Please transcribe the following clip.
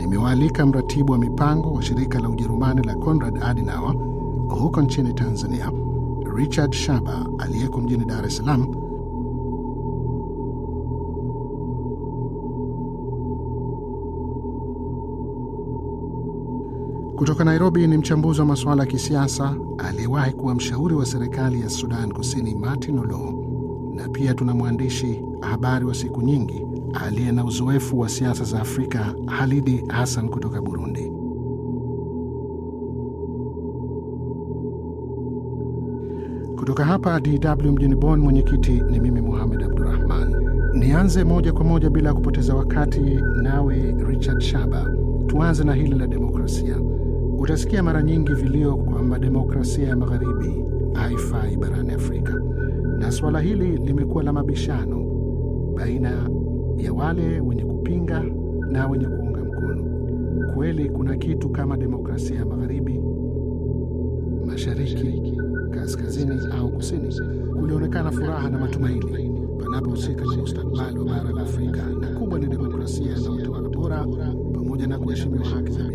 nimewaalika mratibu wa mipango wa shirika la Ujerumani la Konrad Adenauer huko nchini Tanzania, Richard Shaba aliyeko mjini Dar es Salaam Kutoka Nairobi ni mchambuzi wa masuala ya kisiasa aliyewahi kuwa mshauri wa serikali ya Sudan Kusini, Martin Olo, na pia tuna mwandishi habari wa siku nyingi aliye na uzoefu wa siasa za Afrika, Halidi Hassan kutoka Burundi. Kutoka hapa DW mjini Bonn, mwenyekiti ni mimi Muhamed Abdurahman. Nianze moja kwa moja bila ya kupoteza wakati, nawe Richard Shaba, tuanze na hili la demokrasia. Utasikia mara nyingi vilio kwamba demokrasia ya magharibi haifai barani Afrika, na suala hili limekuwa la mabishano baina ya wale wenye kupinga na wenye kuunga mkono. Kweli kuna kitu kama demokrasia ya magharibi, mashariki, kaskazini au kusini? Kulionekana furaha na matumaini panapohusika na mustakabali wa bara la Afrika, na kubwa ni demokrasia na utawala bora pamoja na kuheshimiwa haki za